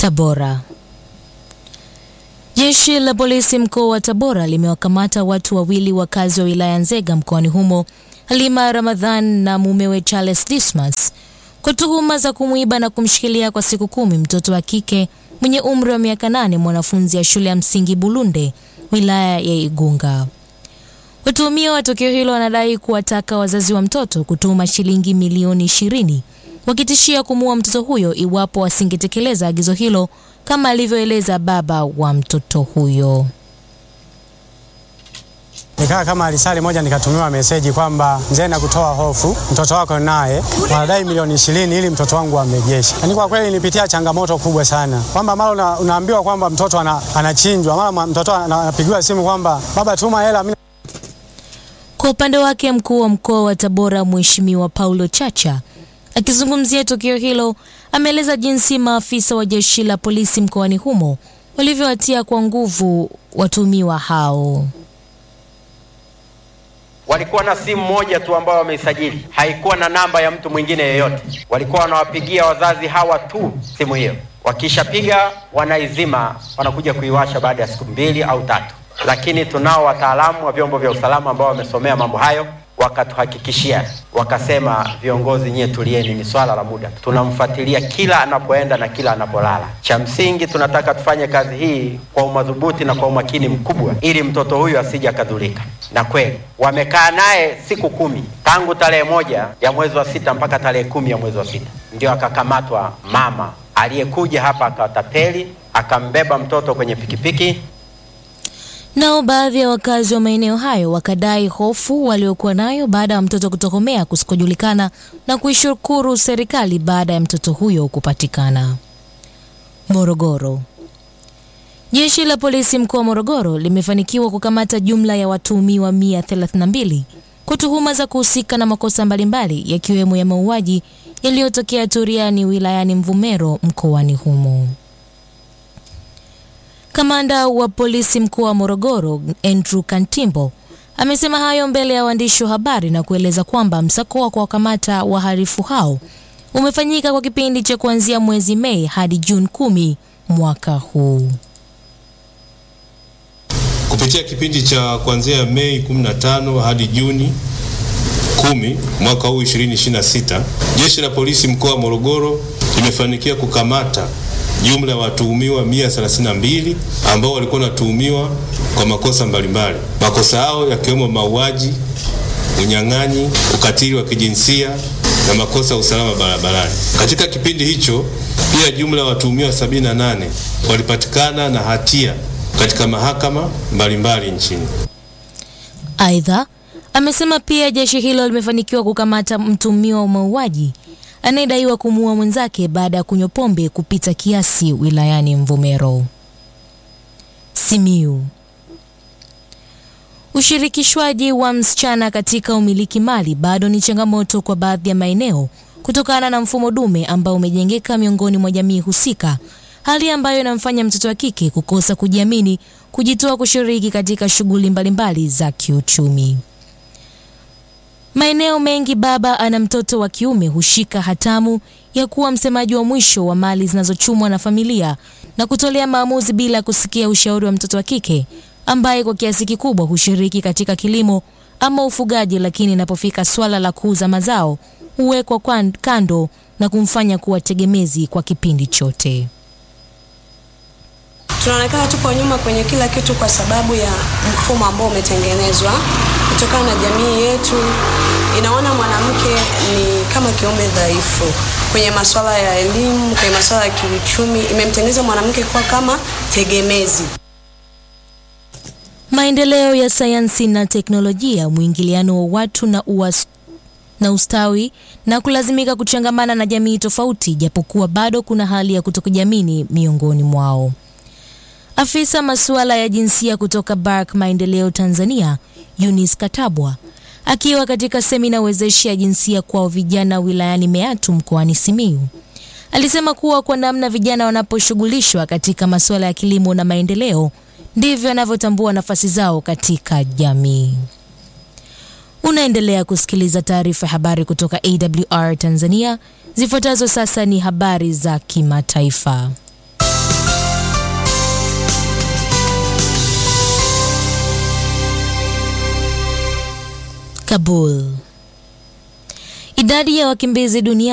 Tabora. Jeshi la polisi mkoa wa Tabora limewakamata watu wawili wakazi wa wilaya Nzega mkoani humo, Halima Ramadhan na mumewe Charles Dismas kwa tuhuma za kumwiba na kumshikilia kwa siku kumi mtoto wa kike mwenye umri wa miaka nane, mwanafunzi ya shule ya msingi Bulunde, wilaya ya Igunga. Watuhumiwa wa tukio hilo wanadai kuwataka wazazi wa mtoto kutuma shilingi milioni ishirini wakitishia kumuua mtoto huyo iwapo wasingetekeleza agizo hilo kama alivyoeleza baba wa mtoto huyo. Nikaa kama alisali moja nikatumiwa meseji kwamba mzee, na kutoa hofu, mtoto wako naye wanadai milioni ishirini ili mtoto wangu amrejeshe. Yaani kwa kweli nilipitia changamoto kubwa sana, kwamba mara una, unaambiwa kwamba mtoto ana, anachinjwa, mara mtoto anapigiwa simu kwamba baba, tuma hela mimi Kwa upande wake mkuu wa mkoa wa Tabora Mheshimiwa Paulo Chacha akizungumzia tukio hilo ameeleza jinsi maafisa wa jeshi la polisi mkoani humo walivyowatia kwa nguvu watuhumiwa hao. Walikuwa na simu moja tu ambayo wameisajili, haikuwa na namba ya mtu mwingine yeyote. Walikuwa wanawapigia wazazi hawa tu simu hiyo, wakishapiga wanaizima, wanakuja kuiwasha baada ya siku mbili au tatu. Lakini tunao wataalamu wa vyombo vya usalama ambao wamesomea mambo hayo, wakatuhakikishia, wakasema, viongozi nyie tulieni, ni swala la muda, tunamfuatilia kila anapoenda na kila anapolala. Cha msingi tunataka tufanye kazi hii kwa umadhubuti na kwa umakini mkubwa, ili mtoto huyu asije akadhulika. Na kweli wamekaa naye siku kumi tangu tarehe moja ya mwezi wa sita mpaka tarehe kumi ya mwezi wa sita ndio akakamatwa mama aliyekuja hapa akawatapeli, akambeba mtoto kwenye pikipiki Nao baadhi ya wakazi wa maeneo hayo wakadai hofu waliokuwa nayo baada ya mtoto kutokomea kusikojulikana na kuishukuru serikali baada ya mtoto huyo kupatikana. Morogoro. Jeshi la polisi mkoa wa Morogoro limefanikiwa kukamata jumla ya watuhumiwa 132 kwa tuhuma za kuhusika na makosa mbalimbali yakiwemo ya mauaji yaliyotokea Turiani wilayani Mvomero mkoani humo. Kamanda wa polisi mkoa wa Morogoro Andrew Kantimbo amesema hayo mbele ya waandishi wa habari na kueleza kwamba msako wa kuwakamata wahalifu hao umefanyika kwa kipindi cha kuanzia mwezi Mei hadi Juni kumi mwaka huu. Kupitia kipindi cha kuanzia Mei 15 hadi Juni 10 mwaka huu 2026, Jeshi la Polisi mkoa wa Morogoro limefanikiwa kukamata jumla ya watuhumiwa 132 ambao walikuwa wanatuhumiwa kwa makosa mbalimbali. Makosa hao yakiwemo mauaji, unyang'anyi, ukatili wa kijinsia na makosa ya usalama barabarani. Katika kipindi hicho pia jumla ya watuhumiwa 78 walipatikana na hatia katika mahakama mbalimbali nchini. Aidha, amesema pia jeshi hilo limefanikiwa kukamata mtuhumiwa wa mauaji anayedaiwa kumuua mwenzake baada ya kunywa pombe kupita kiasi wilayani Mvomero. Simiu. Ushirikishwaji wa msichana katika umiliki mali bado ni changamoto kwa baadhi ya maeneo kutokana na mfumo dume ambao umejengeka miongoni mwa jamii husika, hali ambayo inamfanya mtoto wa kike kukosa kujiamini, kujitoa kushiriki katika shughuli mbalimbali za kiuchumi. Maeneo mengi baba ana mtoto wa kiume hushika hatamu ya kuwa msemaji wa mwisho wa mali zinazochumwa na familia na kutolea maamuzi bila kusikia ushauri wa mtoto wa kike ambaye kwa kiasi kikubwa hushiriki katika kilimo ama ufugaji, lakini inapofika swala la kuuza mazao huwekwa kwan- kando na kumfanya kuwa tegemezi kwa kipindi chote. Tunaonekana tupo nyuma kwenye kila kitu kwa sababu ya mfumo ambao umetengenezwa kutokana na jamii yetu. Inaona mwanamke ni kama kiumbe dhaifu kwenye masuala ya elimu, kwenye masuala ya kiuchumi, imemtengeneza mwanamke kuwa kama tegemezi. Maendeleo ya sayansi na teknolojia, mwingiliano wa watu na uwas na ustawi na kulazimika kuchangamana na jamii tofauti, japokuwa bado kuna hali ya kutokujiamini miongoni mwao. Afisa masuala ya jinsia kutoka Bark Maendeleo Tanzania, Eunice Katabwa, akiwa katika semina wezeshi ya jinsia kwa vijana wilayani Meatu mkoani Simiyu, alisema kuwa kwa namna vijana wanaposhughulishwa katika masuala ya kilimo na maendeleo ndivyo wanavyotambua nafasi zao katika jamii. Unaendelea kusikiliza taarifa ya habari kutoka AWR Tanzania. Zifuatazo sasa ni habari za kimataifa. Kabul. Idadi ya wakimbizi duniani